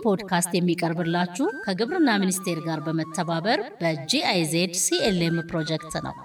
ፖድካስት የሚቀርብላችሁ ከግብርና ሚኒስቴር ጋር በመተባበር በጂአይዜድ ሲኤልኤም ፕሮጀክት ነው።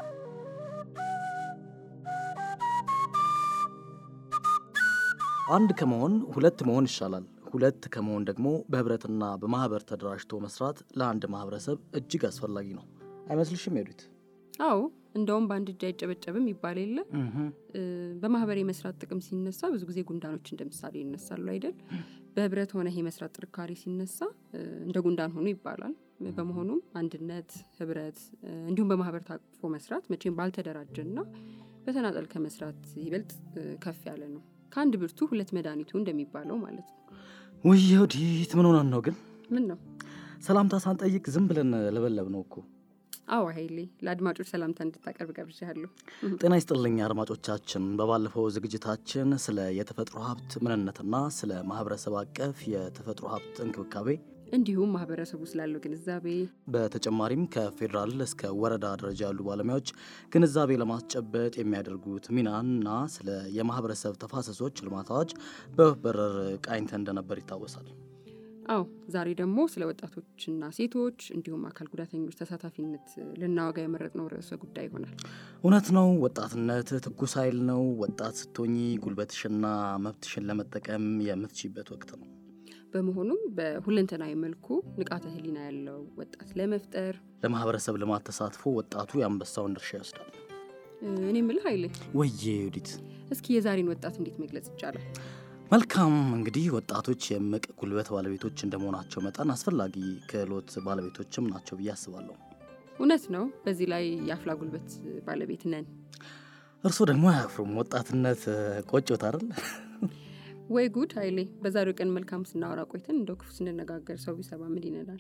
አንድ ከመሆን ሁለት መሆን ይሻላል። ሁለት ከመሆን ደግሞ በህብረትና በማህበር ተደራጅቶ መስራት ለአንድ ማህበረሰብ እጅግ አስፈላጊ ነው። አይመስልሽም ሄዱት? አዎ እንደውም በአንድ እጅ አይጨበጨብም ይባል የለ በማህበር የመስራት ጥቅም ሲነሳ ብዙ ጊዜ ጉንዳኖች እንደ ምሳሌ ይነሳሉ አይደል? በህብረት ሆነ የመስራት ጥንካሬ ሲነሳ እንደ ጉንዳን ሆኑ ይባላል። በመሆኑም አንድነት፣ ህብረት እንዲሁም በማህበር ታቅፎ መስራት መቼም ባልተደራጀና በተናጠል ከመስራት ይበልጥ ከፍ ያለ ነው። ከአንድ ብርቱ ሁለት መድኃኒቱ እንደሚባለው ማለት ነው። ውይ ወዲት ምን ሆነን ነው ግን? ምን ነው ሰላምታ ሳንጠይቅ ዝም ብለን ለበለብ ነው እኮ። አዎ ኃይሌ፣ ለአድማጮች ሰላምታ እንድታቀርብ ጋብዣለሁ። ጤና ይስጥልኝ አድማጮቻችን። በባለፈው ዝግጅታችን ስለ የተፈጥሮ ሀብት ምንነትና ስለ ማህበረሰብ አቀፍ የተፈጥሮ ሀብት እንክብካቤ እንዲሁም ማህበረሰቡ ስላለው ግንዛቤ በተጨማሪም ከፌዴራል እስከ ወረዳ ደረጃ ያሉ ባለሙያዎች ግንዛቤ ለማስጨበጥ የሚያደርጉት ሚናና ስለ የማህበረሰብ ተፋሰሶች ልማት አዋጅ በበረር ቃኝተ እንደነበር ይታወሳል። አዎ ዛሬ ደግሞ ስለ ወጣቶችና ሴቶች እንዲሁም አካል ጉዳተኞች ተሳታፊነት ልናወጋ የመረጥነው ርዕሰ ጉዳይ ይሆናል። እውነት ነው። ወጣትነት ትኩስ ኃይል ነው። ወጣት ስትሆኚ ጉልበትሽና መብትሽን ለመጠቀም የምትችይበት ወቅት ነው። በመሆኑም በሁለንተናዊ መልኩ ንቃተ ህሊና ያለው ወጣት ለመፍጠር ለማህበረሰብ ልማት ተሳትፎ ወጣቱ የአንበሳውን ድርሻ ይወስዳል። እኔ ምልህ ኃይሌ፣ ወዬ ዩዲት፣ እስኪ የዛሬን ወጣት እንዴት መግለጽ ይቻላል? መልካም እንግዲህ ወጣቶች የእምቅ ጉልበት ባለቤቶች እንደመሆናቸው መጠን አስፈላጊ ክህሎት ባለቤቶችም ናቸው ብዬ አስባለሁ። እውነት ነው። በዚህ ላይ የአፍላ ጉልበት ባለቤት ነን። እርስዎ ደግሞ አያፍሩም። ወጣትነት ቆጮት አይደል? ወይ ጉድ ኃይሌ፣ በዛሬው ቀን መልካም ስናወራ ቆይተን እንደው ክፉ ስንነጋገር ሰው ቢሰማ ምን ይነዳል?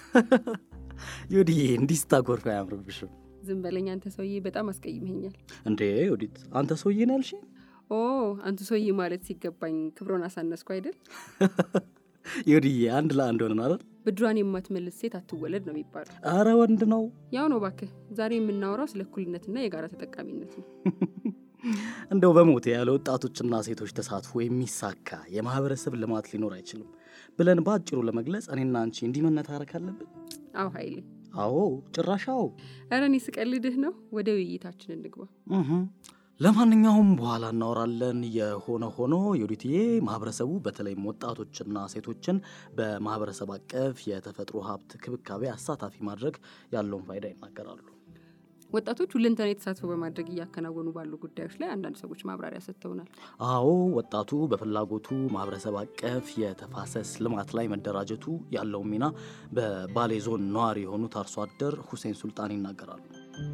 ዩዲዬ እንዲህ ስታጎርፍ አያምርብሽም። ዝም በለኝ አንተ ሰውዬ፣ በጣም አስቀይመኛል። እንዴ ዩዲት፣ አንተ ሰውዬ ነው ያልሽኝ? ኦ አንቱ ሰውዬ ማለት ሲገባኝ ክብሮን አሳነስኩ አይደል? ዩዲዬ፣ አንድ ለአንድ ሆነን አይደል? ብድሯን የማትመልስ ሴት አትወለድ ነው የሚባለው። አረ ወንድ ነው። ያው ነው ባክህ። ዛሬ የምናወራው ስለ እኩልነትና የጋራ ተጠቃሚነት ነው። እንደው በሞቴ ያለ ወጣቶችና ሴቶች ተሳትፎ የሚሳካ የማህበረሰብ ልማት ሊኖር አይችልም ብለን በአጭሩ ለመግለጽ እኔና አንቺ እንዲህ መነታረክ አለብን። አዎ ኃይሌ፣ አዎ ጭራሻው። ኧረ እኔ ስቀልድህ ነው። ወደ ውይይታችን እንግባ። ለማንኛውም በኋላ እናወራለን። የሆነ ሆኖ የወዲትዬ ማህበረሰቡ በተለይም ወጣቶችና ሴቶችን በማህበረሰብ አቀፍ የተፈጥሮ ሀብት ክብካቤ አሳታፊ ማድረግ ያለውን ፋይዳ ይናገራሉ። ወጣቶች ሁለንተናዊ ተሳትፎ በማድረግ እያከናወኑ ባሉ ጉዳዮች ላይ አንዳንድ ሰዎች ማብራሪያ ሰጥተውናል። አዎ ወጣቱ በፍላጎቱ ማህበረሰብ አቀፍ የተፋሰስ ልማት ላይ መደራጀቱ ያለውን ሚና በባሌ ዞን ነዋሪ የሆኑት አርሶ አደር ሁሴን ሱልጣን ይናገራሉ።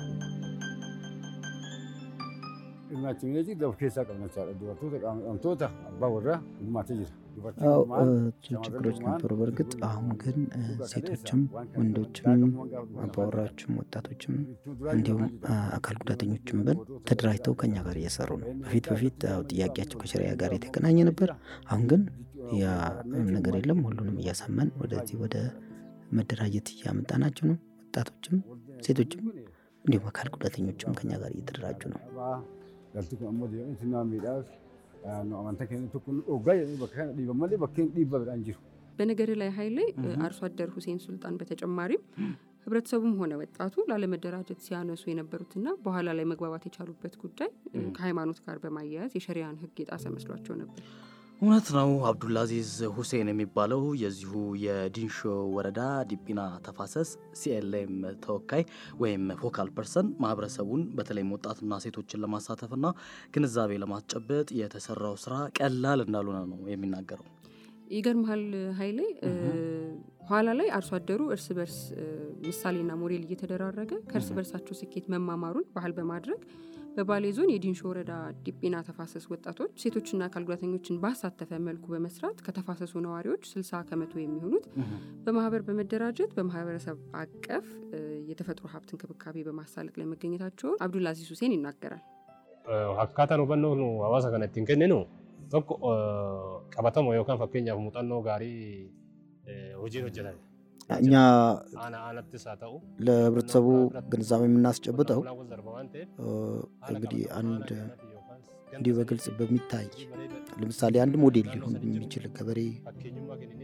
Hirmaachineeti gab keessaa qabnachaadha. Dubartoota qaamamtoota abbaa warraa hirmaatee jira. አዎ ችግሮች ነበሩ። በእርግጥ አሁን ግን ሴቶችም ወንዶችም አባወራዎችም ወጣቶችም እንዲሁም አካል ጉዳተኞችም ብን ተደራጅተው ከኛ ጋር እየሰሩ ነው። በፊት በፊት ያው ጥያቄያቸው ከሸሪያ ጋር የተገናኘ ነበር። አሁን ግን ያ ነገር የለም። ሁሉንም እያሳመን ወደዚህ ወደ መደራጀት እያመጣናቸው ነው። ወጣቶችም ሴቶችም እንዲሁም አካል ጉዳተኞችም ከኛ ጋር እየተደራጁ ነው። Galti kun ammoo deemee sinnaa miidhaas amantaa keenya tokko nu dhoggaa jedhanii bakka kana dhiiban malee bakkeen dhiibba biraan jiru. በነገር ላይ ኃይሌ አርሶ አደር ሁሴን ሱልጣን በተጨማሪም ህብረተሰቡም ሆነ ወጣቱ ላለመደራጀት ሲያነሱ የነበሩትና በኋላ ላይ መግባባት የቻሉበት ጉዳይ ከሃይማኖት ጋር በማያያዝ የሸሪያን ሕግ የጣሰ መስሏቸው ነበር። እውነት ነው። አብዱልአዚዝ ሁሴን የሚባለው የዚሁ የዲንሾ ወረዳ ዲቢና ተፋሰስ ሲኤልኤም ተወካይ ወይም ፎካል ፐርሰን ማህበረሰቡን በተለይም ወጣትና ሴቶችን ለማሳተፍና ግንዛቤ ለማስጨበጥ የተሰራው ስራ ቀላል እንዳልሆነ ነው የሚናገረው። ይገርምሃል ኃይሌ ኋላ ላይ አርሶ አደሩ እርስ በርስ ምሳሌና ሞዴል እየተደራረገ ከእርስ በርሳቸው ስኬት መማማሩን ባህል በማድረግ በባሌ ዞን የዲንሾ ወረዳ ዲቢና ተፋሰስ ወጣቶች ሴቶችና አካል ጉዳተኞችን ባሳተፈ መልኩ በመስራት ከተፋሰሱ ነዋሪዎች 60 ከመቶ የሚሆኑት በማህበር በመደራጀት በማህበረሰብ አቀፍ የተፈጥሮ ሀብት እንክብካቤ በማሳለጥ ላይ መገኘታቸውን አብዱልአዚዝ ሁሴን ይናገራል። Akkaataan hubannoo nu hawaasa kana ittiin kenninu tokko qabatama yookaan fakkeenyaaf muuxannoo gaarii hojiin hojjetame. እኛ Aana aanattis haa ta'u. ለህብረተሰቡ ግንዛቤ የምናስጨብጠው Qonnaan darba waan ta'eef እንግዲህ አንድ እንዲህ በግልጽ በሚታይ ለምሳሌ አንድ ሞዴል ሊሆን የሚችል ገበሬ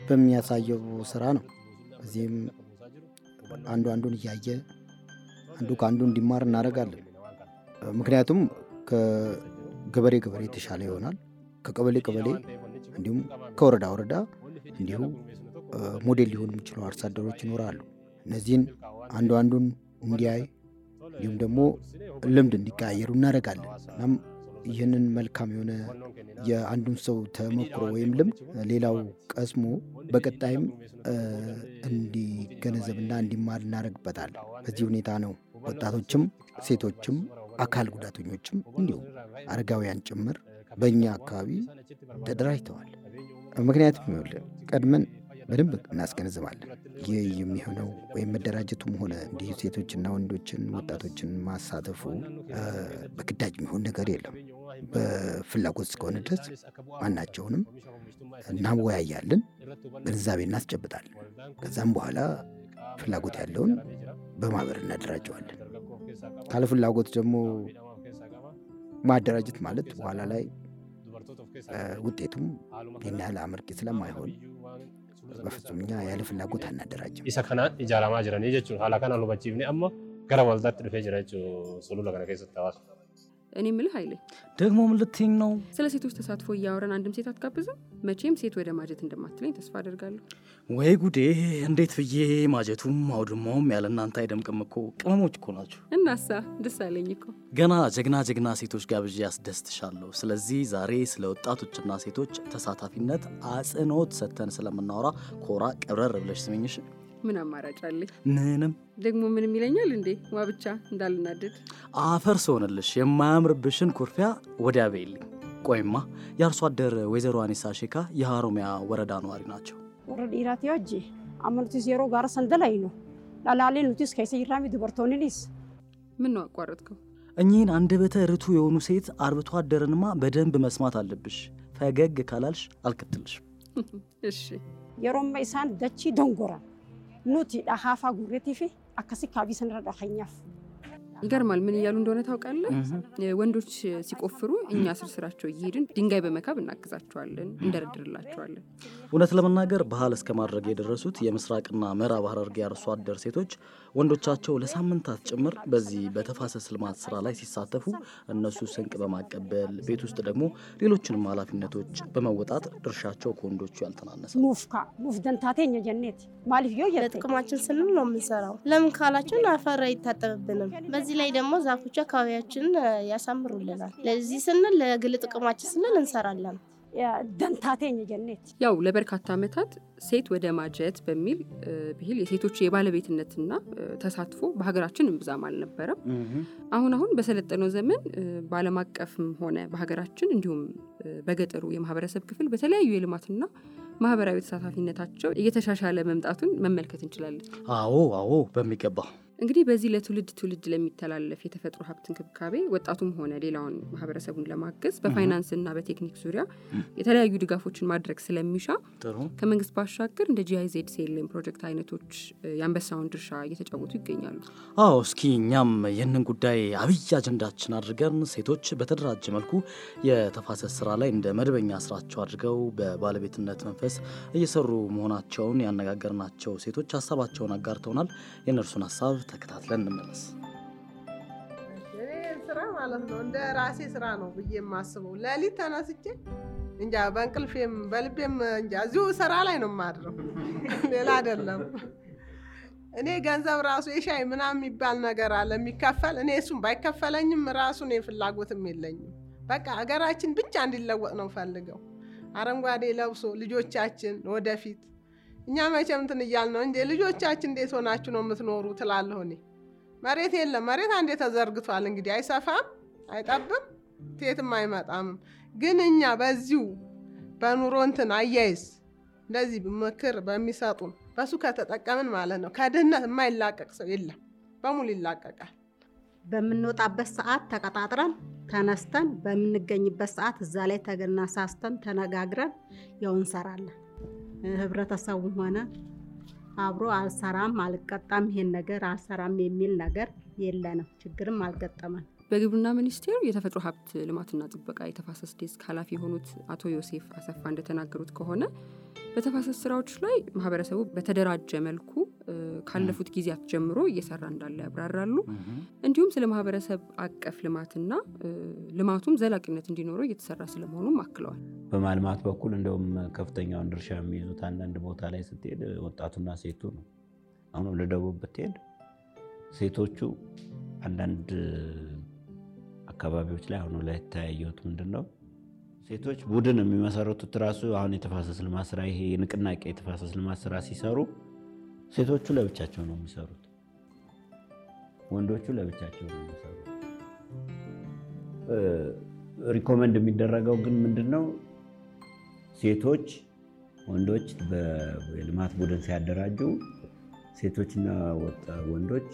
በሚያሳየው ስራ ነው። በዚህም አንዱ አንዱን እያየ አንዱ ከአንዱ እንዲማር እናደርጋለን። ምክንያቱም ከገበሬ ገበሬ የተሻለ ይሆናል። ከቀበሌ ቀበሌ እንዲሁም ከወረዳ ወረዳ እንዲሁ ሞዴል ሊሆኑ የሚችሉ አርሶ አደሮች ይኖራሉ። እነዚህን አንዱ አንዱን እንዲያይ እንዲሁም ደግሞ ልምድ እንዲቀያየሩ እናደርጋለን። እናም ይህንን መልካም የሆነ የአንዱን ሰው ተሞክሮ ወይም ልምድ ሌላው ቀስሞ በቀጣይም እንዲገነዘብና እንዲማር እናደርግበታለን። በዚህ ሁኔታ ነው ወጣቶችም ሴቶችም አካል ጉዳተኞችም እንዲሁም አረጋውያን ጭምር በእኛ አካባቢ ተደራጅተዋል። ምክንያቱም ይኸውልህ ቀድመን በደንብ እናስገነዝባለን። ይህ የሚሆነው ወይም መደራጀቱም ሆነ እንዲህ ሴቶችና ወንዶችን ወጣቶችን ማሳተፉ በግዳጅ የሚሆን ነገር የለም። በፍላጎት እስከሆነ ድረስ ማናቸውንም እናወያያለን፣ ግንዛቤ እናስጨብጣለን። ከዛም በኋላ ፍላጎት ያለውን በማህበር እናደራጀዋለን። ካለ ፍላጎት ደግሞ ማደራጀት ማለት በኋላ ላይ ውጤቱም ይህን ያህል አመርቂ ስለማይሆን በፍጹም እኛ ያለ ፍላጎት አናደራጅም። isa kanaan ijaaramaa jiranii jechuudha. Haala kanaan hubachiifne amma gara waldaatti dhufee jira jechuudha sulula kana keessatti hawaasa. እኔ ምልህ ኃይሌ ደግሞ ምን ልትይኝ ነው? ስለ ሴቶች ተሳትፎ እያወረን አንድም ሴት አትጋብዝም? መቼም ሴት ወደ ማጀት እንደማትለኝ ተስፋ አደርጋለሁ። ወይ ጉዴ! እንዴት ብዬ ማጀቱም አውድማውም ያለ እናንተ አይደምቅም እኮ ቅመሞች እኮ ናቸው። እናሳ ደስ አለኝ እኮ ገና ጀግና ጀግና ሴቶች ጋብዤ ያስደስትሻለሁ። ስለዚህ ዛሬ ስለ ወጣቶችና ሴቶች ተሳታፊነት አጽንኦት ሰጥተን ስለምናወራ ኮራ ቀብረር ብለሽ ስመኝሽ። ምን አማራጭ አለኝ? ምንም ደግሞ ምንም ይለኛል እንዴ? ዋ ብቻ እንዳልናደድ አፈር ስሆንልሽ የማያምርብሽን ኩርፊያ ወዲያ በይልኝ። ቆይማ የአርሶ አደር ወይዘሮ አኒሳ ሼካ የሀሮሚያ ወረዳ ነዋሪ ናቸው። warra dhiiraati hojii amma nutis yeroo gaara sandalaynu dhalaalee nutis keessa jirraami dubartoonninis ምን ነው አቋረጥከው? እኚህን አንደበተ ርቱዕ የሆኑ ሴት አርብቶ አደርንማ በደንብ መስማት አለብሽ። ፈገግ ካላልሽ አልከትልሽም። እሺ yeroo amma isaan dachii dongoran nuti dhahaafaa gurreetii fi akkasi kaabii sanarra dhaheenyaaf ይገርማል። ምን እያሉ እንደሆነ ታውቃለህ? ወንዶች ሲቆፍሩ እኛ ስር ስራቸው እየሄድን ድንጋይ በመካብ እናግዛቸዋለን፣ እንደረድርላቸዋለን። እውነት ለመናገር ባህል እስከ ማድረግ የደረሱት የምስራቅና ምዕራብ ሐረርጌ አርሶ አደር ሴቶች ወንዶቻቸው ለሳምንታት ጭምር በዚህ በተፋሰስ ልማት ስራ ላይ ሲሳተፉ እነሱ ስንቅ በማቀበል ቤት ውስጥ ደግሞ ሌሎችንም ኃላፊነቶች በመወጣት ድርሻቸው ከወንዶቹ ያልተናነሰ ነው። nuuf kaa nuuf dantaa teenya jenneeti maaliif yoo jette ለጥቅማችን ስንል ነው የምንሰራው። ለምን ካላችን አፈር አይታጠብብንም። በዚህ ላይ ደግሞ ዛፎቹ አካባቢያችንን እ፣ ያሳምሩልናል። ለዚህ ስንል ለግል ጥቅማችን ስንል እንሰራለን። dantaa teenya jenneeti ያው ለበርካታ ዓመታት ሴት ወደ ማጀት በሚል እ፣ ብሂል የሴቶች የባለቤትነትና እ፣ ተሳትፎ በሀገራችን እምብዛም አልነበረም። አሁን አሁን በሰለጠነው ዘመን እ፣ በዓለም አቀፍም ሆነ በሀገራችን እንዲሁም እ፣ በገጠሩ የማህበረሰብ ክፍል በተለያዩ የልማትና ማህበራዊ ተሳታፊነታቸው እየተሻሻለ መምጣቱን መመልከት እንችላለን። አዎ አዎ፣ በሚገባ እንግዲህ በዚህ ለትውልድ ትውልድ ለሚተላለፍ የተፈጥሮ ሀብት እንክብካቤ ወጣቱም ሆነ ሌላውን ማህበረሰቡን ለማገዝ በፋይናንስና በቴክኒክ ዙሪያ የተለያዩ ድጋፎችን ማድረግ ስለሚሻ ጥሩ ከመንግስት ባሻገር እንደ ጂአይዜድ ሴልም ፕሮጀክት አይነቶች እ፣ የአንበሳውን ድርሻ እየተጫወቱ ይገኛሉ። አዎ እስኪ እኛም ይህንን ጉዳይ አብይ አጀንዳችን አድርገን ሴቶች በተደራጀ መልኩ የተፋሰስ ስራ ላይ እንደ መደበኛ ስራቸው አድርገው በባለቤትነት መንፈስ እየሰሩ መሆናቸውን ያነጋገርናቸው ሴቶች ሀሳባቸውን አጋርተውናል። የእነርሱን ሀሳብ ተከታትለን እንመለስ። እኔ ስራ ማለት ነው እንደ ራሴ ስራ ነው ብዬ የማስበው። ሌሊት ተነስቼ እንጃ በእንቅልፌም በልቤም እንጃ እዚሁ ስራ ላይ ነው የማድረው፣ ሌላ አይደለም። እኔ ገንዘብ ራሱ የሻይ ምናምን የሚባል ነገር አለ የሚከፈል። እኔ እሱም ባይከፈለኝም ራሱ እኔ ፍላጎትም የለኝም። በቃ ሀገራችን ብቻ እንዲለወጥ ነው ፈልገው አረንጓዴ ለብሶ ልጆቻችን ወደፊት እኛ መቼም እንትን እያልን ነው እንጂ ልጆቻችን እንዴት ሆናችሁ ነው የምትኖሩ ትላለሁ እኔ መሬት የለም። መሬት አንዴ ተዘርግቷል። እንግዲህ አይሰፋም፣ አይጠብም፣ ቴትም አይመጣም። ግን እኛ በዚሁ በኑሮ እንትን አያይዝ እንደዚህ ምክር በሚሰጡን በሱ ከተጠቀምን ማለት ነው ከድህነት የማይላቀቅ ሰው የለም፣ በሙሉ ይላቀቃል። በምንወጣበት ሰዓት ተቀጣጥረን ተነስተን በምንገኝበት ሰዓት እዛ ላይ ተገናሳስተን ተነጋግረን ያው እንሰራለን። ህብረተሰቡም ሆነ አብሮ አልሰራም አልቀጣም ይሄን ነገር አልሰራም የሚል ነገር የለንም። ችግርም አልገጠመን። በግብርና ሚኒስቴር የተፈጥሮ ሀብት ልማትና ጥበቃ የተፋሰስ ዴስክ ኃላፊ የሆኑት አቶ ዮሴፍ አሰፋ እንደተናገሩት ከሆነ በተፋሰስ ስራዎች ላይ ማህበረሰቡ በተደራጀ መልኩ ካለፉት ጊዜያት ጀምሮ እየሰራ እንዳለ ያብራራሉ። እንዲሁም ስለ ማህበረሰብ አቀፍ ልማትና ልማቱም ዘላቂነት እንዲኖረው እየተሰራ ስለመሆኑም አክለዋል። በማልማት በኩል እንደውም ከፍተኛውን ድርሻ የሚይዙት አንዳንድ ቦታ ላይ ስትሄድ ወጣቱና ሴቱ ነው። አሁን ወደ ደቡብ ብትሄድ ሴቶቹ አንዳንድ አካባቢዎች ላይ አሁኑ ላይ የተያየሁት ምንድን ነው ሴቶች ቡድን የሚመሰረቱት ራሱ አሁን የተፋሰስ ልማት ስራ ይሄ የንቅናቄ የተፋሰስ ልማት ስራ ሲሰሩ ሴቶቹ ለብቻቸው ነው የሚሰሩት፣ ወንዶቹ ለብቻቸው ነው የሚሰሩት። ሪኮመንድ የሚደረገው ግን ምንድን ነው ሴቶች ወንዶች በልማት ቡድን ሲያደራጁ ሴቶችና ወንዶች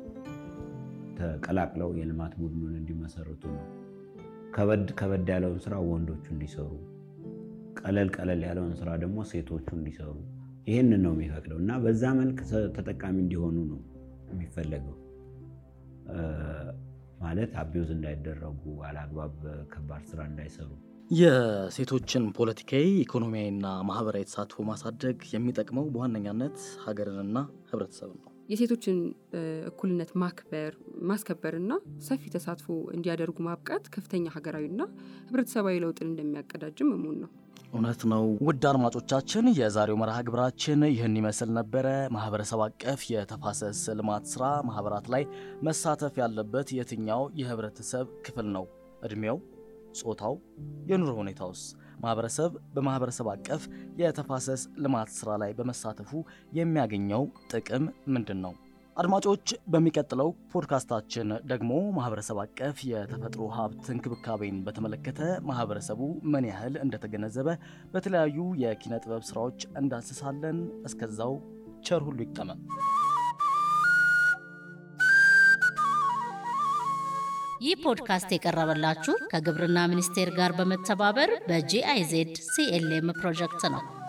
ተቀላቅለው የልማት ቡድኑን እንዲመሰርቱ ነው። ከበድ ከበድ ያለውን ስራ ወንዶቹ እንዲሰሩ፣ ቀለል ቀለል ያለውን ስራ ደግሞ ሴቶቹ እንዲሰሩ ይህንን ነው የሚፈቅደው እና በዛ መልክ ተጠቃሚ እንዲሆኑ ነው የሚፈለገው። ማለት አቢውዝ እንዳይደረጉ አላግባብ ከባድ ስራ እንዳይሰሩ የሴቶችን ፖለቲካዊ፣ ኢኮኖሚያዊና ማህበራዊ ተሳትፎ ማሳደግ የሚጠቅመው በዋነኛነት ሀገርንና ህብረተሰብን ነው። የሴቶችን እኩልነት ማክበር ማስከበርና ሰፊ ተሳትፎ እንዲያደርጉ ማብቃት ከፍተኛ ሀገራዊና ህብረተሰባዊ ለውጥን እንደሚያቀዳጅም እሙን ነው። እውነት ነው። ውድ አድማጮቻችን የዛሬው መርሃ ግብራችን ይህን ይመስል ነበረ። ማህበረሰብ አቀፍ የተፋሰስ ልማት ስራ ማህበራት ላይ መሳተፍ ያለበት የትኛው የህብረተሰብ ክፍል ነው? እድሜው፣ ጾታው፣ የኑሮ ሁኔታውስ? ማህበረሰብ በማህበረሰብ አቀፍ የተፋሰስ ልማት ስራ ላይ በመሳተፉ የሚያገኘው ጥቅም ምንድን ነው? አድማጮች፣ በሚቀጥለው ፖድካስታችን ደግሞ ማህበረሰብ አቀፍ የተፈጥሮ ሀብት እንክብካቤን በተመለከተ ማህበረሰቡ ምን ያህል እንደተገነዘበ በተለያዩ የኪነ ጥበብ ስራዎች እንዳስሳለን። እስከዛው ቸር ሁሉ ይቅጠመን። ይህ ፖድካስት የቀረበላችሁ ከግብርና ሚኒስቴር ጋር በመተባበር በጂአይዜድ ሲኤልኤም ፕሮጀክት ነው።